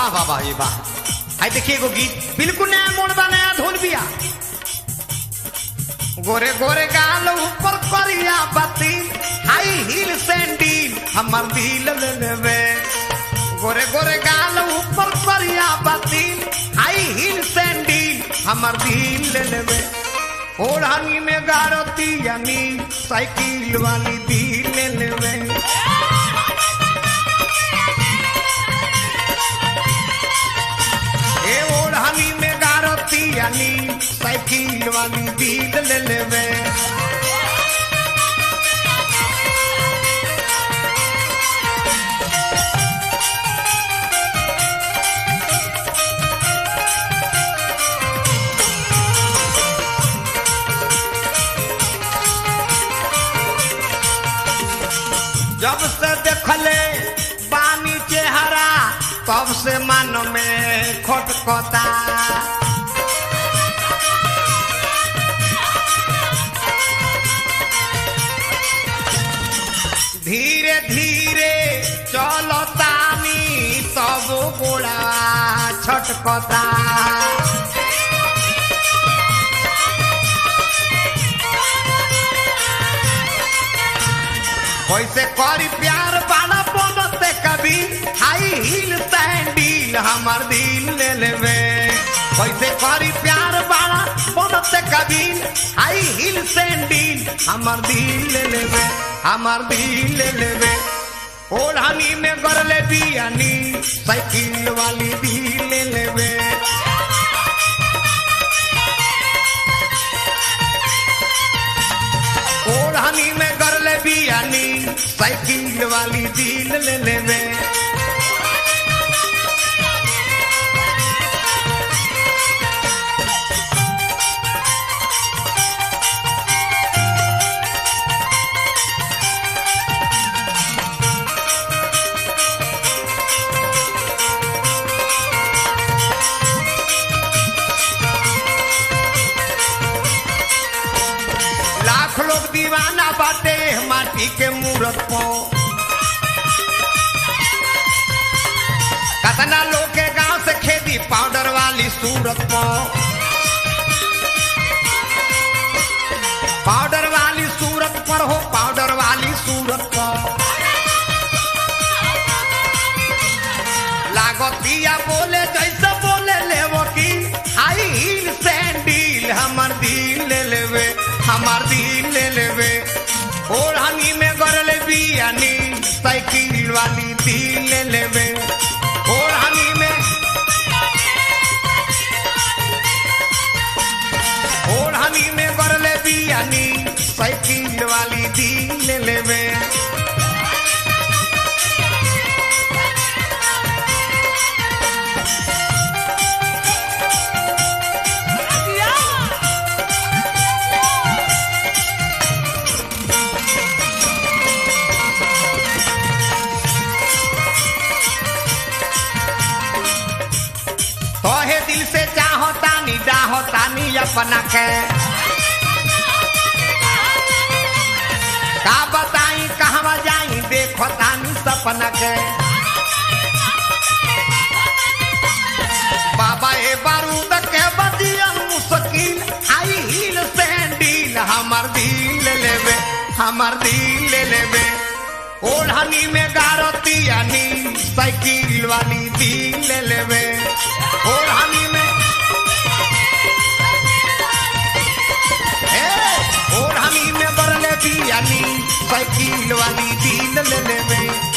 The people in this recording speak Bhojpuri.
वाह वाह ये वाह आई देखिए एगो गीत बिल्कुल नया मोड़ बा नया धुन बिया गोरे गोरे गाल ऊपर करिया बाती हाई हील सैंडल हमर दिल ले लेवे गोरे गोरे गाल ऊपर करिया बाती हाई हील सैंडल हमर दिल ले लेवे ओढ़ानी में गारती यानी साइकिल वाली दिल ले लेवे ए ओढ़ानी में गारती यानी साइकिल वाली दिल ले लेवे जब से देखले पानी चेहरा तब से मन में खटकता धीरे धीरे चलतानी तब गोड़ा छटकता कैसे करी प्यार वाला बनते कभी हाई हील सैंडल हमार दिल ले लेवे कैसे करी प्यार वाला बनते कभी हाई हील सैंडल हमार दिल ले लेवे हमार दिल ले लेवे ओढ़ानी में गरले बियानी साइकिल वाली दिल ले लेवे ओढ़ानी में गरले बियानी साइकिल वाली दिल ले लेवे लाख लोग दीवाना बाटे माटी के मूरत पो कतना लोग के गांव से खेती पाउडर वाली सूरत पो पाउडर वाली सूरत पर हो पाउडर वाली सूरत पर लागतिया बोले जैसे बोले लेवो की हाई हील सैंडल हमर दिल ले लेवे हमर दिल ले लेवे ओढ़ानी में गरले बियानी साइकिल वाली दिल ले लेवे ओढ़ानी में ओढ़ानी में गरले बियानी साइकिल वाली दिल ले लेवे तोहे दिल से चाहतानी डाहतानी अपना के का बताई कहवा जाई देखतानी सपना के बाबा ए बारूद के बदिया मुश्किल हाई हील सैंडल हमर दिल ले लेवे हमर दिल ले लेवे ओढ़नी में गारती यानी साइकिल वाली दिल ले लेवे ओढ़नी में ए, ओढ़नी में बरले बियानी साइकिल वाली दिल ले लेवे